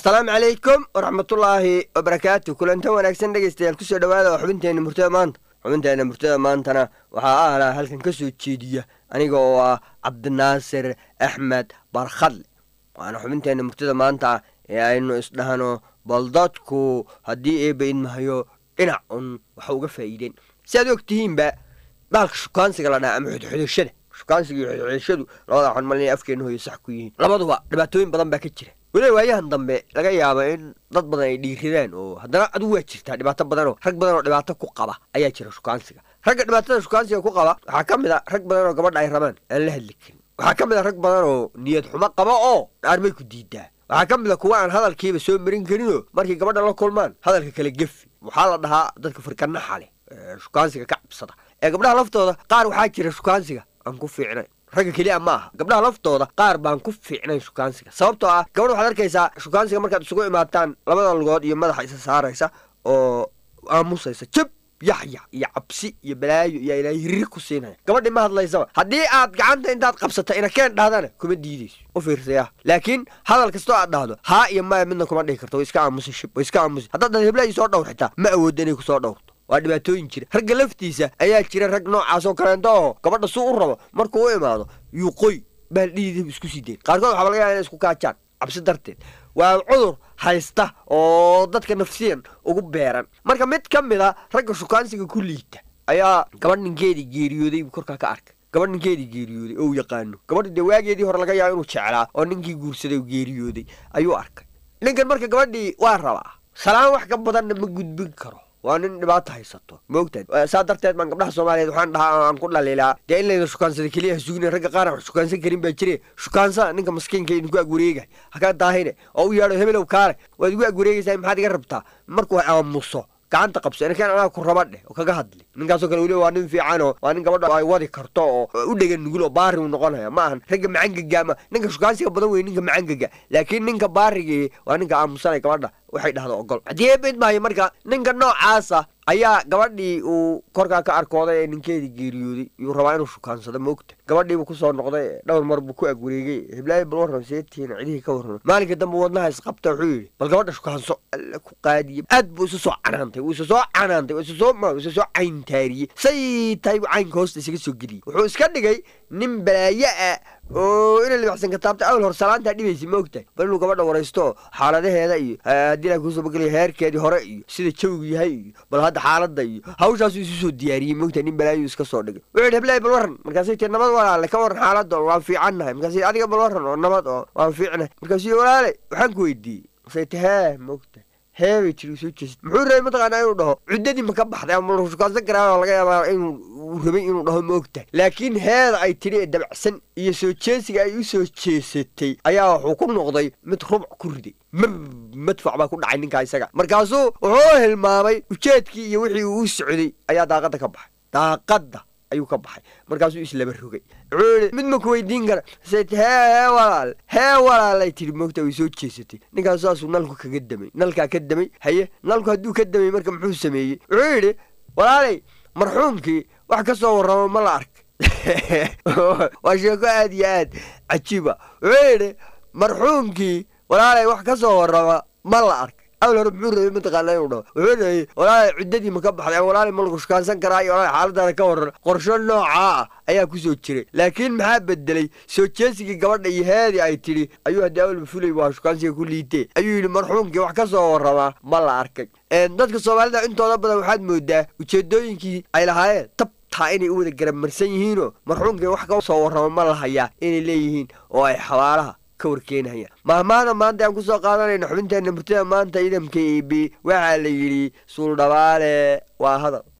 asalaamu calaykum waraxmatullaahi wabarakaatu kulantan wanaagsan dhegaystayaal kusoo dhawaada waa xubinteenna murtada maanta xubinteenna murtada maantana waxaa ahlaa halkan ka soo jeediya aniga oo ah cabdinaasir axmed barkhadle waana xubinteenna murtada maanta ee aynu isdhahno bal dadku haddii eeba idmahayo dhinac un waxa uga faa'iideen si aad og tihiinba baalka shukaansiga la dhaha ama xudxudashada shukaansiga iyo xudxudashadu labada waxaan malinaya afkeena hoyo sax ku yihiin labaduba dhibaatooyin badan baa ka jira weliba waayahan dambe laga yaaba in dad badan ay dhiiridaan oo haddana adigu waa jirtaa dhibaato badanoo rag badan oo dhibaato ku qaba ayaa jira shukaansiga ragga dhibaatada shukaansiga ku qaba waxaa ka mid a rag badan oo gabadha ay rabaan aan la hadli karin waxaa ka mid a rag badan oo niyad xumo qaba oo dhaarmay ku diidaa waxaa ka mid a kuwa aan hadalkiiba soo marin karinoo markay gabadha la kulmaan hadalka kala gefi waxaa la dhahaa dadka firkanaxa leh shukaansiga ka cabsada ee gabdhaha laftooda qaar waxaa jira shukaansiga aan ku fiicnayn ragga keliya ma aha gabdhaha laftooda qaar baan ku fiicnayn shukaansiga sababtoo ah gabadha waxaad arkaysaa shukaansiga markaad isugu imaataan labada lugood iyo madaxa isa saaraysa oo aamusaysa jab yaxyax iyo cabsi iyo balaayo iyo ilaa hirri ku siinaya gabadhii ma hadlaysaba haddii aad gacanta intaad qabsata inakeen dhahdana kuma diidayso u fiirsaya laakiin hadal kastoo aad dhahdo haa iyo maya midna kuma dhihi karto way iska aamusi shib way iska aamusi haddaad dhad heblayi soo dhowr xitaa ma awoodda inay kusoo dhowrto waa dhibaatooyin jira ragga laftiisa ayaa jira rag noocaasoo kaleento oo gabadha suu u rabo markuu u imaado yuuqoy baaldhiidib isku sii dayn qaarkood waxaa laga yaaba inay isku kaajaan cabsi darteed waa cudur haysta oo dadka nafsiyan ugu beeran marka mid ka mid a ragga shukaansiga ku liita ayaa gabadh ninkeedii geeriyooday buu korkaa ka arkay gabadh ninkeedii geeriyooday oo u yaqaano gabadha dee waageedii hore laga yaabo inuu jeclaa oo ninkii guursaday u geeriyooday ayuu arkay ninkan marka gabadhii waa rabaa salaan wax ka badanna ma gudbin karo waa nin dhibaato haysato maogtaad saa darteed baan gabdhaha soomaaliyeed waxaan dhahaa aan ku dhaliilaa dee in layda shukaansada keliya hasugina ragga qaar wax shukaansan karin baa jire shukaansa ninka maskiinka idinku agwareegay hakaa daahine oo u yeedho hebelow kaale waad igu agwareegaysaa maxaad iga rabtaa markuu aamuso gacanta qabso inakaan anaa ku raba dheh oo kaga hadli ninkaasoo kale weliba waa nin fiicanoo waa nin gabadha ay wadi karto oo u dhegan nugul oo baari u noqonaya ma ahan ragga macangaga ma ninka shukaansiga badan wey ninka macangaga laakiin ninka baarigii waa ninka aamusanay gabadha waxay dhahda ogol haddii eebid maayo marka ninka noocaasa ayaa gabadhii uu korkaa ka arkooday ee ninkeedii geeriyooday yuu rabaa inuu shukaansado maogta gabadhiibuu kusoo noqday dhowr mar buu ku agwareegay hiblaayo bal warram seetiina cidihii ka warrama maalinka dambe wadnaha isqabta wuxuu yidhi bal gabadha shukaanso alla ku qaadiye aad buu isu soo canaantay wuu isa soo canaantay wuu isa soo ma isa soo cayntaariyey say tahay buu caynka hoosta isaga soo geliyey wuxuu iska dhigay nin balaayo ah oo ina libacsan kataabta awal hor salaantaa dhibaysa ma ogtahay bal inuu gabadha waraysto xaaladaheeda iyo haddii laa kuusoo bagelaya heerkeedii hore iyo sida jawigu yahay iyo bal hadda xaaladda iyo hawshaasuu isu soo diyaariyey ma ogtahay nin balaayo iska soo dhigay wuxuu yidhi heblaay bal warran markaasay tii nabad walaale ka warran xaaladda oo waan fiicannahay markaasay adiga bal warran oo nabad oo waan fiicnahay markaasuu walaale waxaan ku weydiiyey markaasay ti hee ma ogtahay heebay tiri soo jeesad muxuu rabay mataqaanaa inuu dhaho cuddadii ma ka baxday ama shukaansan karaa laga yaabaa inuu rabay inuu dhaho ma ogtahay laakiin heeda ay tidhi ee dabacsan iyo soo jeesiga ay u soo jeesatay ayaa wuxuu ku noqday mid rubuc ku riday mab madfac baa ku dhacay ninkaa isaga markaasuu wuxuu hilmaamay ujeedkii iyo wixii uu u socday ayaa daaqadda ka baxay daaqadda ayuu ka baxay markaasuu islaba rogay wuxuu yihi mid ma ku weydiin kara sayt hee hee walaal hee walaalay tidhi moogta way soo jeesatay ninkaas saasuu nalku kaga damay nalkaa ka damay haye nalku hadduu ka damay marka muxuu sameeyey wuxuu yidhi walaalay marxuumkii wax ka soo warramo ma la ark waa sheeko aad iyo aad cajiiba wuxuu yidhi marxuumkii walaalay wax ka soo warrama ma la ark awal hore muxuu rabay mataqaana inuu dhaho wuxuu rabay walaalay ciddadii ma ka baxday ama walaalay ma lagu shukaansan karaa iyo walaalay xaaladaada ka warran qorsho noocaa ah ayaa ku soo jiray laakiin maxaa bedelay soo jeesigii gabadha iyo heedii ay tidhi ayuu haddii awalba fulay waa shukaansiga ku liitee ayuu yidhi marxuumkii wax ka soo warramaa ma la arkay dadka soomaalida intooda badan waxaad moodaa ujeedooyinkii ay lahaayeen tab taa inay u wada garamarsan yihiinoo marxuumkii wax ka soo warrama ma la hayaa inay leeyihiin oo ay xabaalaha mahmaada maanta aan kusoo qaadanayna xubinteenna murtada maanta idamka eb waxaa la yidhi suuldhabaale waa hadal